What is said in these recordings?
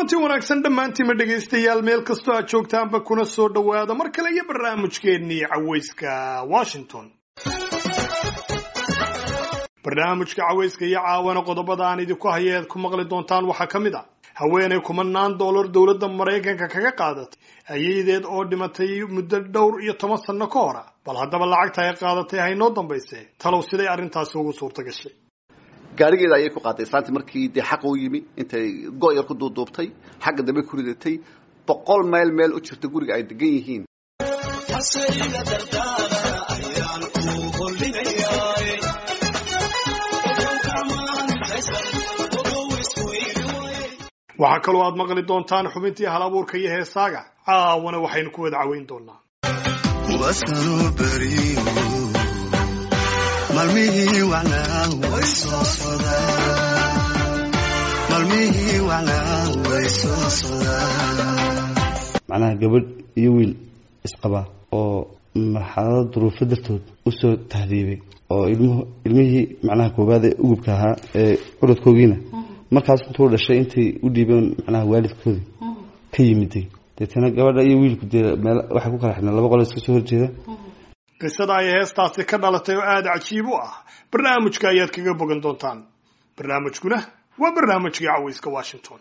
kulanti wanaagsan dhammaantiima dhegaystayaal meel kastoo aad joogtaanba kuna soo dhowaada mar kale iyo barnaamijkeennii cawayska washington barnaamijka cawayska iyo caawana qodobada aan idinku haya eed ku maqli doontaan waxaa ka mid ah haweenay kumanaan dollar dowladda maraykanka kaga qaadatay ayaydeed oo dhimatay muddo dhowr iyo toban sanno ka hora bal haddaba lacagta ay qaadatay haynoo dambayse talow siday arrintaasi ugu suurta gashay gaarigeeda ayay ku qaaday islaantii markii dee xaqa u yimi intay go- yar ku duuduubtay xagga dambe ku ridatay boqol mayl meel u jirta guriga ay degan yihiin waxaa kaloo aad maqli doontaan xubintii hal abuurka iyo heesaaga caawana waxaynu ku wada caweyn doonaa wasanuu beriyo malmihii wacnaa way soo sodaan malmihii wacnaa way soo sodaan macnaha gabadh iyo wiil isqaba oo marxalado duruufo dartood usoo tahriibay oo ilmuhu ilmihii macnaha koowaad ee ugubka ahaa ee curadkoogiina markaas intuu dhashay intay u dhiibeen macnaha waalidkoodii ka yimiday deetana gabadha iyo wiilku dee meel waxay ku kala xidhnaan laba qolo iska soo horjeeda qisada ay heestaasi ka dhalatay oo aada cajiib u ah barnaamijka ayaad kaga bogan doontaan barnaamijkuna waa barnaamijkii cawayska washington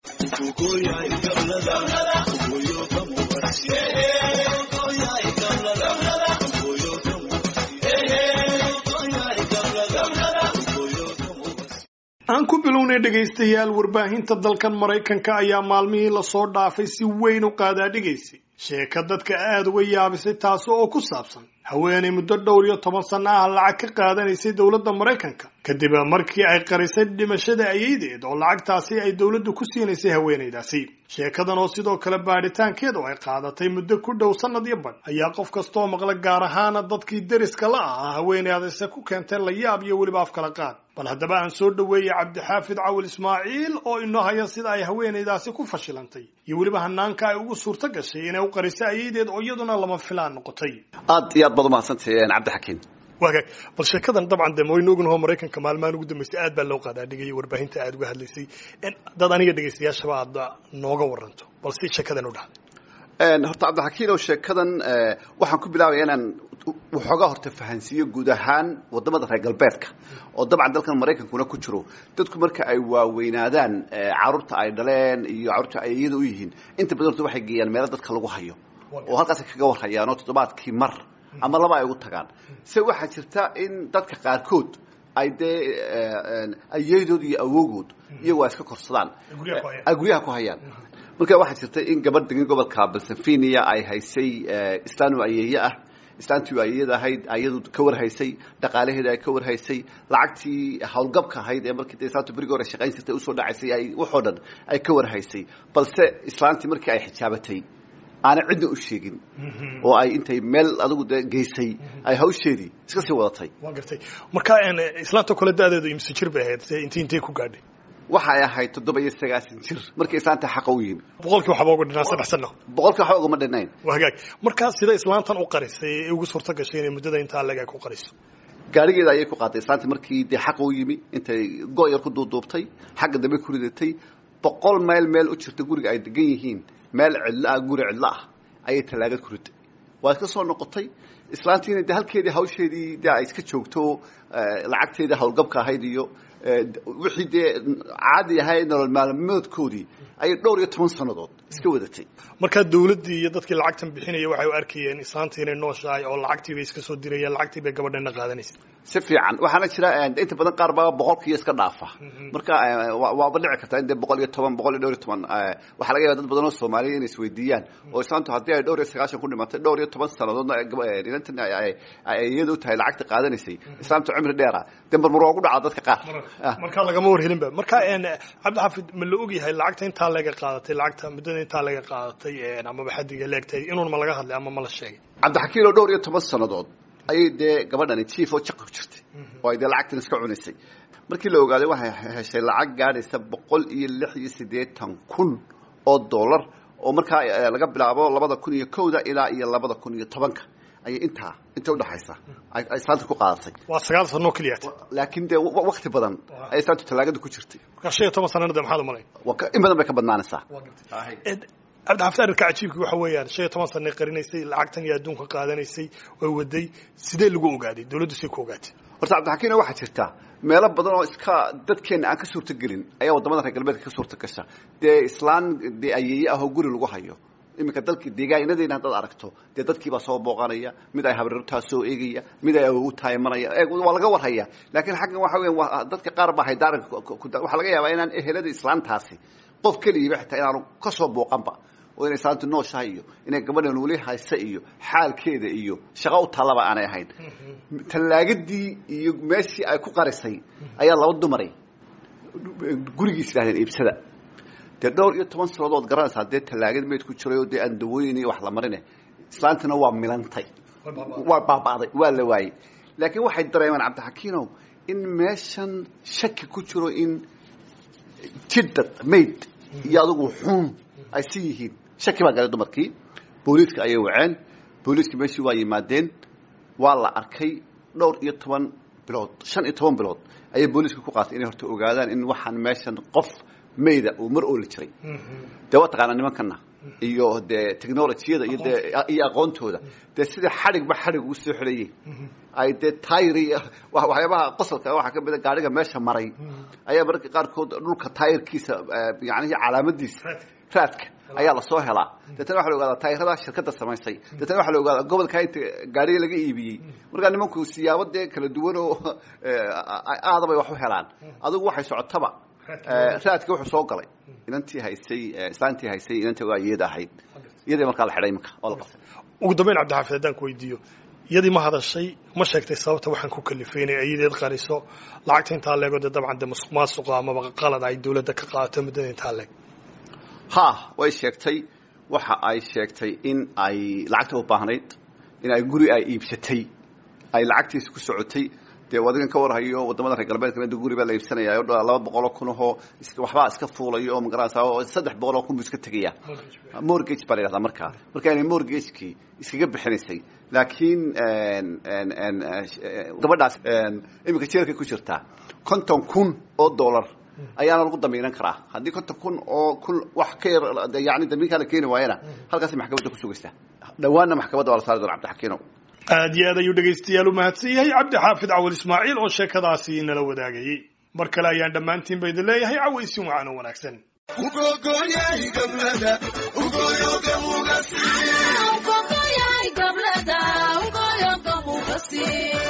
aan ku bilownay dhegaystayaal warbaahinta dalkan maraykanka ayaa maalmihii lasoo dhaafay si weyn u qaadaadhigaysay sheeka dadka aada uga yaabisay taasi oo ku saabsan haweenay muddo dhowr iyo toban sanno ah lacag ka qaadanaysay dowladda maraykanka kadib markii ay qarisay dhimashada ayaydeed oo lacagtaasi ay dowladdu ku siinaysay haweenaydaasi sheekadan oo sidoo kale baadhitaankeedu ay qaadatay muddo ku dhow sannad iyo badh ayaa qof kastaoo maqla gaar ahaana dadkii deriska la ahaa haweenaydase ku keentay layaab iyo weliba afkala qaad bal haddaba aan soo dhoweeyey cabdixaafid cawil ismaaciil oo inoo haya sida ay haweenaydaasi ku fashilantay iyo weliba hanaanka ay ugu suurto gashay inay u qariso ayaydeed oo iyaduna lama filaan noqotay aad iyo aad baad umahadsantahay cabdixakiin waagaag bal sheekadan dabcan de waynu ognaho maraykanka maalmahan ugu dambeysay aad baa loo qaadaa dhigaya warbaahinta aada uga hadlaysay dad aniga dhegaystayaashaba aad nooga waranto bal si sheekadan u dhacday horta cabdixakiin oo sheekadan waxaan ku bilaabaya inaan waxoogaa horta fahansiiyo guud ahaan wadamada reer galbeedka oo dabcan dalkan maraykankuna ku jiro dadku marka ay waaweynaadaan caruurta ay dhaleen iyo caruurta ay iyada u yihiin inta badan horta waxay geeyaan meelo dadka lagu hayo oo halkaasay kaga warhayaan oo toddobaadkii mar ama laba ay ugu tagaan se waxaa jirta in dadka qaarkood ay dee ayeydood iyo awoogood iyagoo ay iska korsadaan ay guryaha ku hayaan marka waxaa jirta in gabadh degan gobolka balsafiniya ay haysay islaanu ayeeye ah islaantii ayeyada ahayd ayadu ka warhaysay dhaqaalaheeda ay ka warhaysay lacagtii howlgabka ahayd ee markii de islaantu berigi hore shaqayn jirtay usoo dhacaysay ay waxoo dhan ay ka warhaysay balse islaantii markii ay xijaabatay aanay cidna u sheegin oo ay intay meel adigu de geysay ay hawsheedii iska sii wadatay waa gartay marka islaanta kole da-deedu imse jir bay ahayd inti intay ku gaadhay waxay ahayd toddoba iyo sagaasan jir markii islaanta xaqa u yimi boqolkii waxba uga dhinaa saddex sano boqolkii waxba ugama dhinayn waa hagaag markaa sida islaantan u qarisay ee ugu suurto gashay inay muddada intaa leg ay ku qariso gaarigeeda ayay ku qaaday islaantii markii dee xaqa u yimi intay go- yar ku duuduubtay xagga dambe ku ridatay boqol mayl meel u jirta guriga ay degan yihiin meel cidlo ah guri cidlo ah ayay tallaagad ku riday waa iska soo noqotay islaantiina de halkeedii hawsheedii de ay iska joogto lacagteedii howlgabka ahayd iyo wixii dee caadi ahay nolol maalmoodkoodii ayay dhowr iyo toban sannadood iska wadatay markaa dawladdii iyo dadkii lacagtan bixinaya waxay u arkayeen islaantii inay nooshahay oo lacagtii bay iska soo dirayeen lacagtii bay gabadhana qaadanaysa si fiican waxaana jira inta badan qaar baa boqolkiiyo iska dhaafa marka waaba dhici kartaa in dee boqol iyo toban boqol iyo dhowr iyo toban waxaa laga yaba dad badan oo soomaaliya inay isweydiiyaan oo islaantu haddii ay dhowr iyo sagaashan ku dhimatay dhowr iyo toban sannadoodna inantan iyada u tahay lacagta qaadanaysay islaamtu cimri dheera dee marmar waa ugu dhacaa dadka qaar markaa lagama warhelinba marka cabdixaafid ma la ogyahay lacagta intaa laga qaadatay lacagta muddada intaa laga qaadatay amaba xadiga leegtay inuun ma laga hadlay ama ma la sheegay cabdixakiin oo dhowr iyo toban sannadood ayay dee gabadhani jief oo jaqa ku jirtay oo ay dee lacagtan iska cunaysay markii la ogaaday waxay heshay lacag gaadhaysa boqol iyo lix iyo siddeetan kun oo dollar oo markaa laga bilaabo labada kun iyo kowda ilaa iyo labada kun iyo tobanka ayay intaa inta udhaxaysa ay ay islaanta ku qaadatay waa sagaal sano keliya laakiin dee wa- wakti badan ay islaantu talaagada ku jirtay marka shan iyo toban sanana de maxaad u malay waa ka- in badan bay ka badnaanaysaa cabdixaafid arrinka cajiibka waxa weeyaan shan iyo toban sanay qarinaysay lacagtan iyo adduunka qaadanaysay way waday sidee lagu ogaaday dawladdu say ku ogaatay horta cabdixakiin waxaa jirta meelo badan oo iska dadkeena aan ka suurta gelin ayaa wadamada reer galbeedka ka suurta gasha dee islaan dee ayeeye ah oo guri lagu hayo iminka dalki deegaanadeyna haddaad aragto dee dadkiibaa soo booqanaya mid ay habriirtaa soo eegaya mid ay awogu taayimanaya ee waa laga warhaya laakiin xaggan waxa weya waa dadka qaar baa haydaaranka ku- ku- waxaa laga yaabaa inaan ehelada islaantaasi qof keligiiba xitaa inaanu ka soo booqanba oo inay islaantu nooshahay iyo inay gabadhan weli haysa iyo xaalkeeda iyo shaqo u tallaba aanay ahayn tallaagadii iyo meeshii ay ku qarisay ayaa laba dumaray gurigiis yidhahdeen iibsada dee dhowr iyo toban sanadood garanaysaa dee tallaagad meyd ku jiray oo dee aan dawooyin iyo wax la marine islaantina waa milantay waa baaba'day waa la waayey laakiin waxay dareemeen cabdixakiinow in meeshan shaki ku jiro in jidad mayd iyo adigu xun ay si yihiin shaki baa galay dumarkii booliiska ayay waceen booliiska meeshii waa yimaadeen waa la arkay dhowr iyo toban bilood shan iyo toban bilood ayay booliiska ku qaatay inay horta ogaadaan in waxaan meeshan qof mayda uu mar ooli jiray dee waa taqaanaa nimankana iyo dee technologiyada iyo dee iyo aqoontooda dee sida xadhigba xadhig ugu soo xidhayey ay dee tayri wa- waxyaabaha qosolka waxaa ka mid a gaadhiga meesha maray ayaa mararka qaarkood dhulka taayirkiisa yacnihi calaamadiisa raadka ayaa lasoo helaa deetana waxa la ogaadaa taayirada shirkadda samaysay deetana waxa la ogaadaa gobolka inta gaariga laga iibiyey markaa nimanku siyaabo dee kala duwan oo aada bay wax u helaan adigu waxay socotaba Eh, raadka wuxuu soo galay inantii haysay eh, islaantii haysay inantii waa iyada ahayd iyadii markaa la xidhay iminka oo la qabtay ugu dambeyn cabdixaafid haddaan ku weydiiyo iyadii ma hadashay ma sheegtay sababta waxaan ku kalifay inay ayadeed qariso lacagta intaa leego dee dabcan dee musuq maasuqa amaba qalad ay dawladda ka qaadato muddada intaa leeg ha way sheegtay waxa ay sheegtay in ay lacagta u baahnayd in ay guri ay iibsatay ay lacagtiisa ku socotay dee adigan ka warhayo wadamada reer galbeedka mid guri baa la iibsanaya oo laba boqol oo kun oo is- waxbaa iska fuulayo oo magaranaysa oo saddex boqol oo kun buu iska tegaya mortgage baa la yidhahdaa markaa marka inay mortgagekii iskaga bixinaysay laakiin en- en- en, eh, gabadhaas en, iminka jeelkay ku jirtaa konton kun oo dollar ayaana lagu damiinan karaa haddii konton kun oo kun wax ka yar de yani damiinkaa la keeni waayana halkaasay maxkamadda ku sugaysaa dhowaanna maxkamadda waa la saari doona cabdixakiinow aad iyo aad ayuu dhegaystayaal u mahadsan yahay cabdixaafid cawal ismaaciil oo sheekadaasi nala wadaagayey mar kale ayaan dhammaantiin ba idin leeyahay cawaysin wacan oo wanaagsan Ugogoyay gablada, ugoyoga mugasi.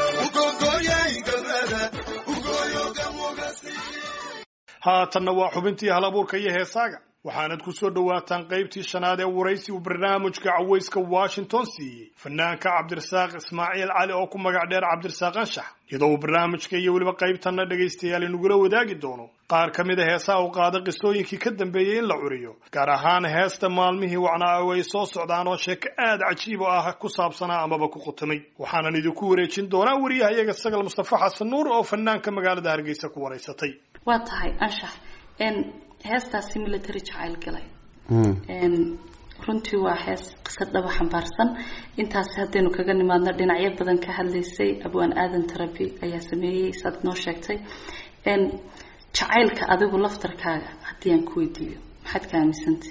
haatanna waa xubintii hal abuurka iyo heesaaga waxaanad ku soo dhowaataan qaybtii shanaad ee waraysi uu barnaamijka cawayska washington siiyey fanaanka cabdirasaaq ismaaciil cali oo ku magac dheer cabdirasaaq anshax iyadoo uu barnaamijka iyo weliba qaybtanna dhegaystayaal inagula wadaagi doono qaar ka mid a heesaha uu qaada qisooyinkii ka dambeeyey in la curiyo gaar ahaan heesta maalmihii wacnaa oo ay soo socdaan oo sheeko aad cajiib oo ah ku saabsanaa amaba ku qutamay waxaanan idinku wareejin doonaa wariyahayaga sagal mustafa xasan nuur oo fanaanka magaalada hargeysa ku waraysatay waa tahay anshax n heestaasi military jacayl galay Mm. n runtii waa hees qisad dhaba xambaarsan intaas haddaynu kaga nimaadno dhinacyo badan ka hadlaysay abwaan aadan tarabi ayaa sameeyey saad noo sheegtay n jacaylka adigu laftarkaaga haddii aan ku weydiiyo maxaad ka aaminsantay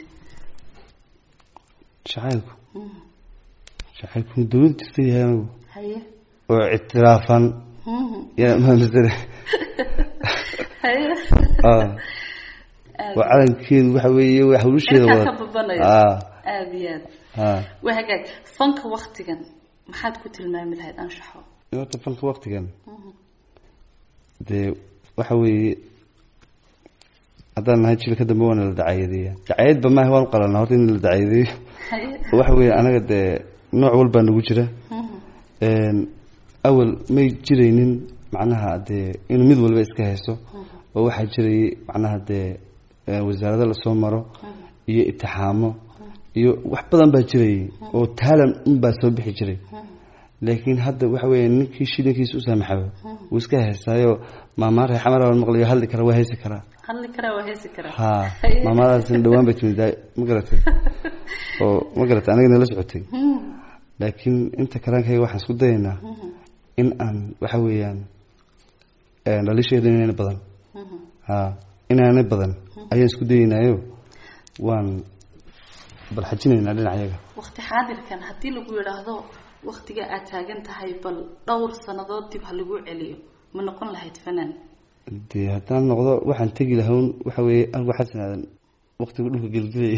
jacaylku jacaylku dawlad jirta yahay anigu haye oo ictiraafan Mhm. yaa maamisane haye ah waa calankeedu waxa weeye waa hawlusheeda Cirkaa wada ka babanayo. ah aada iyo aad ah waa hagaag fanka waktigan maxaad ku tilmaami lahayd anshaxo horta fanka waktigan dee waxa weeye haddaan nahay jilka dambe waana la dacayadeeya dacayadba maaha waan u qalanaa horta in la dacayadeeyo haye waxa weeye anaga dee nooc walbaa nagu jira Mhm. Een, awal may jiraynin macnaha dee inuu mid walba iska hayso oo waxaa jirayay macnaha dee ee, wasaarado lasoo maro iyo itixaamo iyo wax badan baa jirayay oo taalan unbaa soo bixi jiray laakiin hadda waxa weeye ninkii shilinkiisa u saamaxaba wuu iska haystaayo maamaa reexamar baan maqlayo hadli kara waa haysi karaa hadli karaa waa heesi karaa ha Haye. maamadaasina dhawaan bay timid daa- ma garatay oo ma garatay aniga nala socotay laakiin inta karaankayga waxaan isku dayaynaa in aan waxa weeyaan dhalisheeda inaana badan ha inaana badan ayaan isku dayaynaayo waan balxajinaynaa dhinacayaga waqti xaadirkan haddii lagu yidhaahdo waqtiga aad taagan tahay bal dhowr sannadood dib ha lagu celiyo ma noqon lahayd fanaan dee haddaan noqdo waxaan tegi lahawn waxa weeye anigu xasanaadan waqtigu dhulka gelgelayay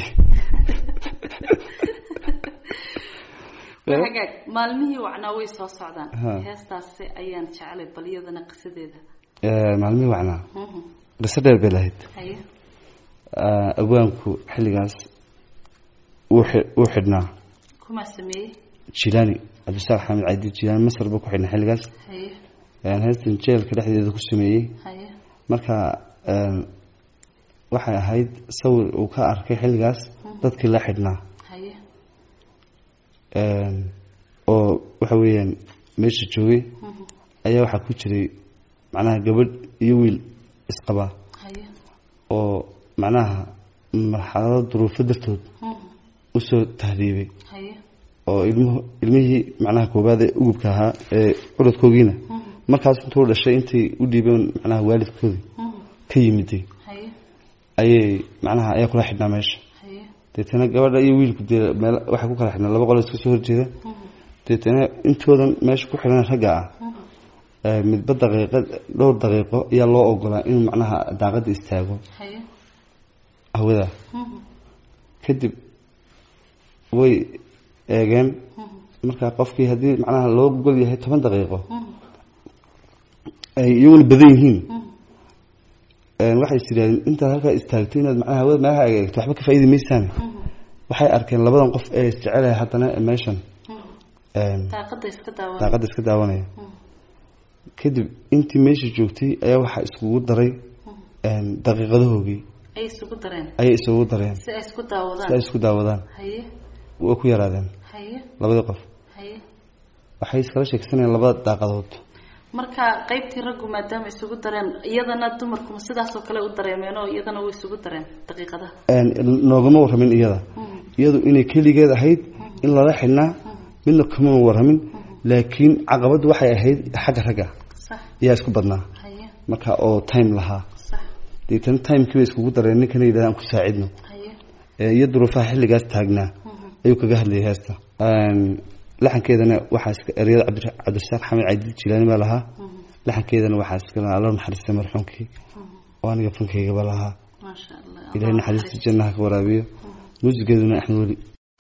hagaag maalmihii wacnaa way soo socdaan Ha. heestaasi ayaan jeclay bal iyadana qisadeeda maalmihii wacnaa Mhm. qiso dheer bay lahayd haye Ah, abwaanku xilligaas wuu xi- wuu xidhnaa kumaa sameeyey jilaani cabdisaaq xamed cadi jilaani masar buu ku xidhnaa xilligaas haye Een, heestan jeelka dhexdeeda ku sameeyey haye marka een, waxay ahayd sawir uu ka arkay xilligaas dadkii la xidhnaa haye Een, oo waxa weeyaan meesha joogay Mhm. ayaa waxaa ku jiray macnaha gabadh iyo wiil isqabaa haye oo macnaha marxalado duruufo dartood Mhm. usoo tahriibay haye oo ilmuhu ilmihii macnaha koowaad ee ugubka ahaa ee curadkoogiina Mhm. markaas intuu dhashay intay u dhiibeen macnaha waalidkoodii Mhm. ka yimiday haye ayay macnaha ayaa kula xidhnaa meesha haye deetana gabadha iyo wiilku dee meel waxay ku kala xidhnaa laba qolo iska soo horjeeda Mhm. deetana intoodan meesha ku xidhan ragga ah Mhm. ee midba daqiiqa dhowr daqiiqo ayaa loo ogolaa inuu macnaha daaqada istaago haye hawada Mhm. kadib way eegeen Mhm. marka qofkii haddii macnaha loo gol yahay toban daqiiqo Mhm. ay iyaguna badan yihiin Mhm. een, waxay is yidhahdeen intaad halkaa istaagto inaad macnaha hawada meelaha eegto waxba ka faa'iidi maysaan Mhm. waxay arkeen labadan qof ee isjecelaya haddana meeshan Mhm. een, daaqada iska daawan daaqada iska daawanaya Mhm. kadib intii meesha joogtay ayaa waxaa iskugu daray een, daqiiqadahoogii ay isugu dareen ayay isugu dareen si ay isku si ay daawadaan isku daawadaan haye way ku yaraadeen haye labadii qof haye waxay iskala sheegsanayeen labada daaqadood marka qaybtii raggu maadaama isugu dareen iyadana dumarkuma sidaasoo kale u dareemeen oo iyadana way isugu dareen daqiiqadaha Een, noogama warramin iyada Mhm. iyadu inay keligeed ahayd in lala xidhnaa midna kama warramin laakiin caqabaddu waxay ahayd xagga ragga sax ayaa isku badnaa haye marka oo time lahaa sax deetana timekii bay iskugu dareen ninkana yidhahda aan ku saacidno haye Ee, iyo duruufaha xilligaas taagnaa Mhm. ayuu kaga hadlayay heesta Een, laxankeedana waxaa iska ereyada cabdi- cabdirasaaq xamed cadi jilaani baa lahaa Mhm. laxankeedana waxaa iska lahaa alla naxariistay marxuumkii oo aniga fankaygaba lahaa maasha allah ilaahay naxariista jannaha ka waraabiyo muusigeeduna axmed weli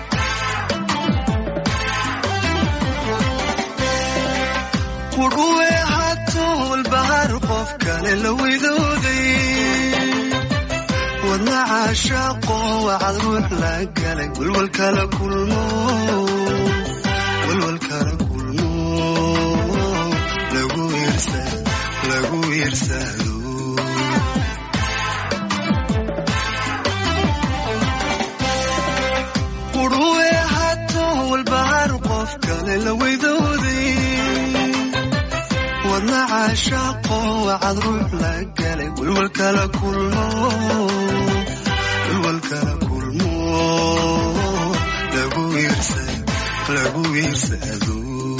qudhuwe hatuul bahar qof kale la widooday wadna caashaaqo wacad ruux la galay walwal kala kulmo walwal kala kulmo lagu iirsa lagu iirsado qudhuwe hatuul bahar qof kale la widooday wadna caashaaqo wacad ruux la galay walwal kala kulmo walwal kala kulmo lagu iirsa lagu iirsado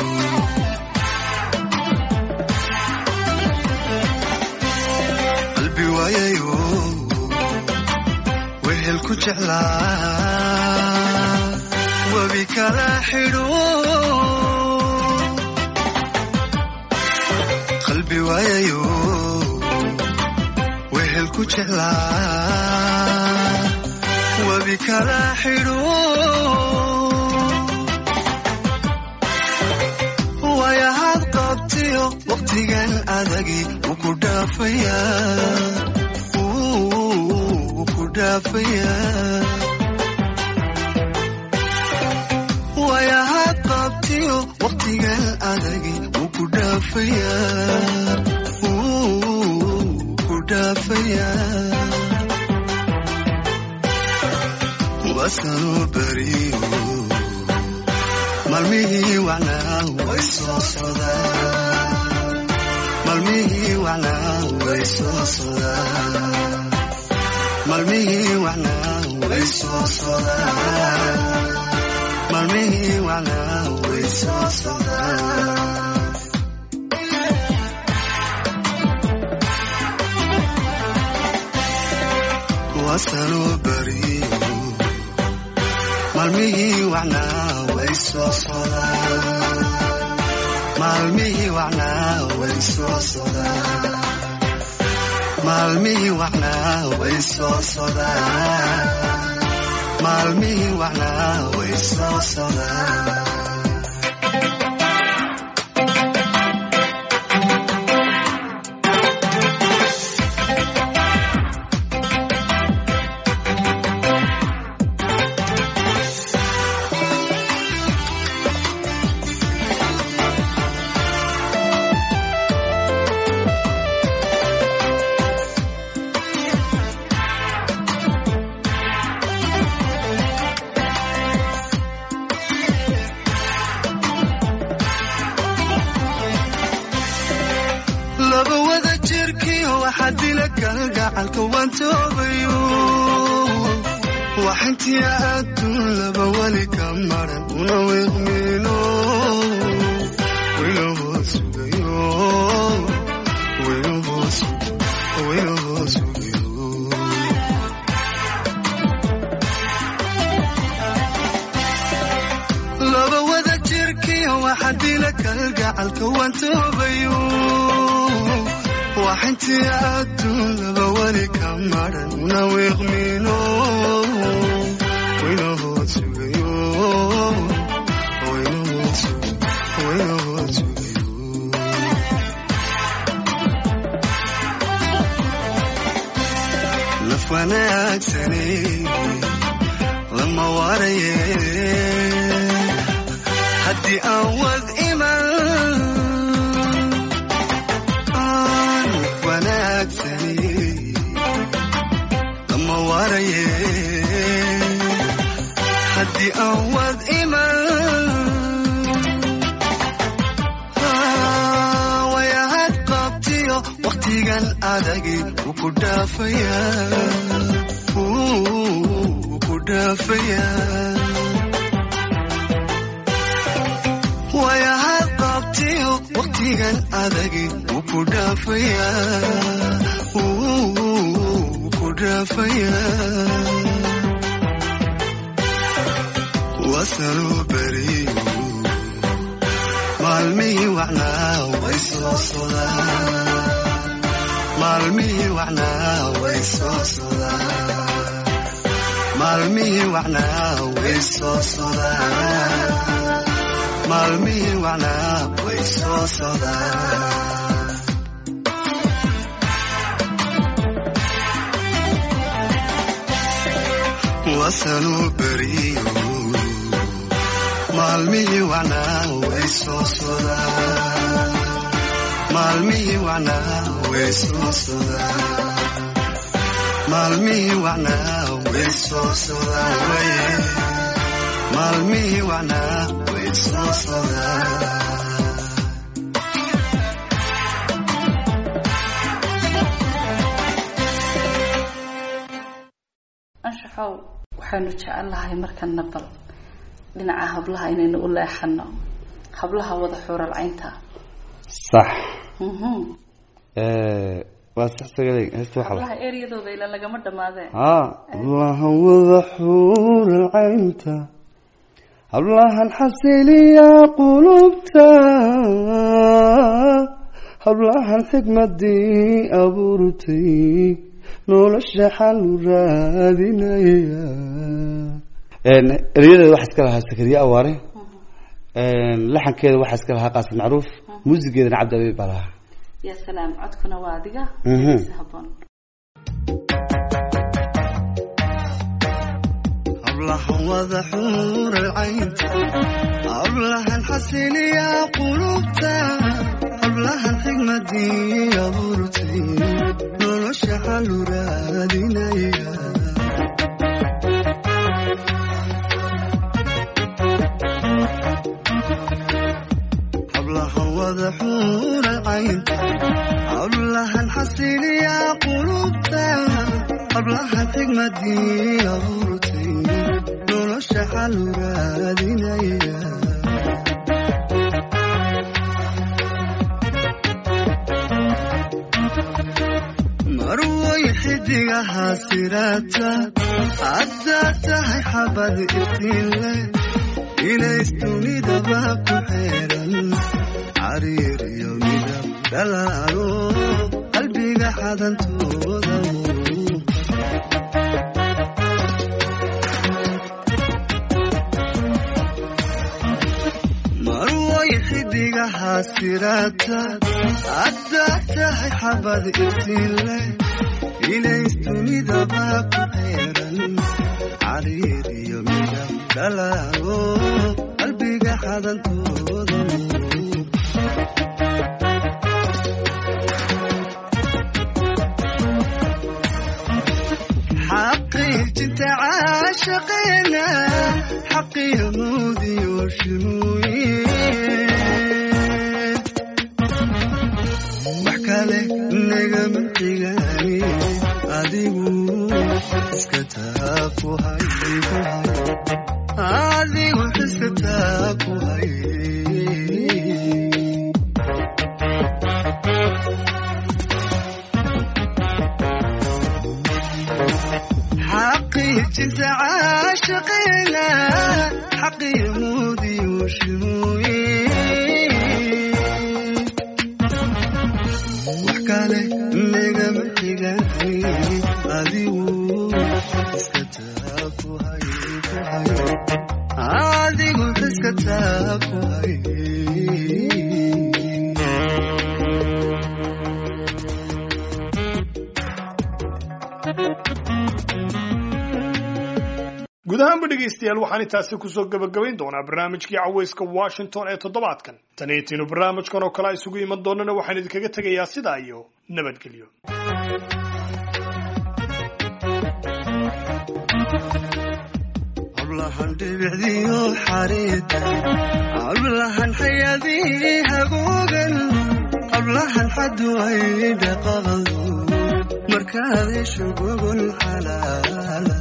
qalbi waayayo wehel ku jeclaa wabi kala xidho qalbi waayayo wehel ku jeclaa wabi kala xidho waayahaad qabtiyo waqtigan adagi wuu ku dhaafayaa wuu ku dhaafayaa waayahaad qabtiyo waqtigan adagi wuu ku dhaafayaa wuu ku dhaafayaa wasanuu beriyo maalmihii wacnaa way soo sodaan maalmihii wacnaa way soo sodaan maalmihii wacnaa way soo sodaan maalmihii wacnaa way way soo socdaan waasanoo bariyo maalmihii wacnaa way soo socdaan maalmihii wacnaa way soo socdaan maalmihii wacnaa way soo socdaan maalmihii wacnaa way soo socdaan laba wada jirkiyo waxaa dila kalgacalka waan toobayo waxintii adduun laba weli ka maran una wiiqmiino wayna hoos sugayo wayna hoos wayna hoos sugayo laba wada jirkiyo waxaa dila kalgacalka waan toobayo waxintii adduun laba weli ka maran una wiiqmiino wayna hoos sugayo wayna hoos wayna hoos sugayo naf wanaagsane lama waraye haddii aan wad iman aan wanaagsani lama waraye haddii aan wad iman wayahad qabtiyo wakhtigan adagi wuu ku dhaafaya wuu ku dhaafaya wayahad qabtiyo wakhtigan adagi wuu ku dhaafaya wuu ku dhaafaya wasanuu beriyo maalmihii wacnaa way soo sodaan maalmihii wacnaa way soo sodaan maalmihii wacnaa way soo sodaan maalmihii wacnaa way soo sodaan wasanuu beriyo maalmihii wacnaa way soo sodaan maalmihii wacnaa way soo sodaan maalmihii wacnaa way soo sodaan waye maalmihii wacnaa way soo sodaan anshaxow waxaanu jecelnahay markana bal dhinaca hablaha inaynu u leexano hablaha wada xuural caynta sax Mhm. waa sax sagalay heesta waxaa hablaha eryadooda ila lagama dhamaadeen haa hablahan wada xuural caynta hablahan xasiliya qulubta hablahan xikmadii abuurtay nolosha xalu raadinaya eryadeeda waxaa iska lahaa sakariye awaare laxankeeda waxaa iska lahaa qaasim macruuf muusigeedana cabdi abiib baa lahaa ya salaam codkuna waa adiga Mhm. si haboon hablahan wada xuural caynta hablahan xasiliya qulubta hablahan xigmadii abuurtay nolosha xalu raadinaya hablahan wada xuural caynta hablahan xasiliya qulubta hablahan xigmadii abuurtay nolosha xalu raadinaya xidigaha sirata haddaad tahay xabad iftiinle inays dunidaba ku xeeran cariir iyo midab dhalaalo qalbiga xadantooda marway xidigaha sirata haddaad tahay xabad iftiinle inays dunidaba ku xeeran cariir iyo midab dhalaalo qalbiga xadantooda xaqiijinta caashaqeena xaqiyo nuudiyo shimuye wax kale nagama xigaani adigu iska taa ku hay ku hay adigu iska taa ku hay xaqiijinta caashaqeena xaqiyo nuudiyo shimuye wax kale nagama xigaani adigu iska taa ku hay ku hay adigu iska taa ku hay guud ahaanba dhegaystayaal waxaan intaasi kusoo gebagabayn doonaa barnaamijkii cawayska washington ee toddobaadkan tan iyo tiinu barnaamijkan oo kale isugu iman doonana waxaan idinkaga tegayaa sidaa iyo nabadgelyo hablahan dhibicdiyo xariida hablahan xayadii hagoogan hablahan xaduway dhaqaqadu markaad ishu gogol xalaala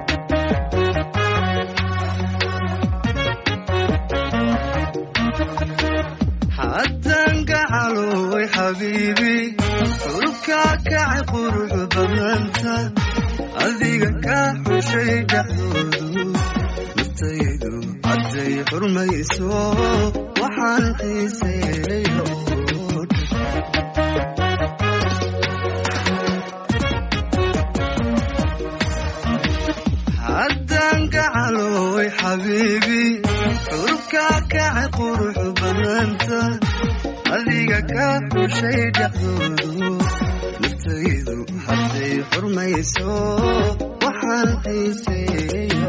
haddaan gacaloway xabiibi dhulkaa kacay qurux badnaanta adiga kaa xushay dhexdoodu naftaydu hadday xurmayso waxaan xiiseeyo haddaan gacaloway xabiibi dhulkaa kacay qurux badnaanta adiga kaa xushay dhexdoodu naftaydu hadday xurmayso waxaan xiiseeyo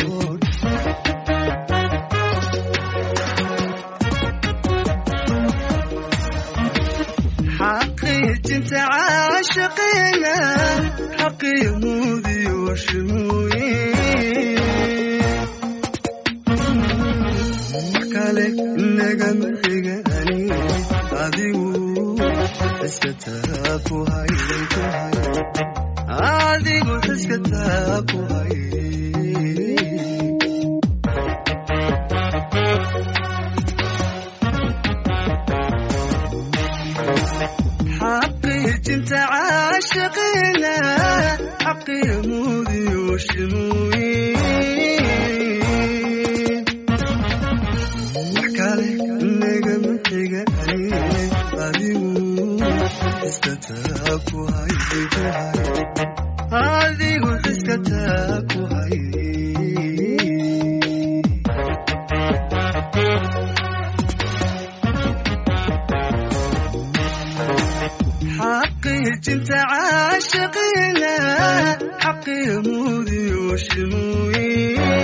xaqiijinta caashaqeena xaqiyo mudiyo shimuye wax kale nagama xigaani adigu iska taa ku hay ku hay adigu iska taa ku hay xaqiijinta caashaqeena xaqiyo mudiyo shimuye wax kale nagama xigaani adigu iska taa ku hay ku hay adigu iska taa ku hay xaqiijinta caashaqeena xaqiyo mudiyo shimuye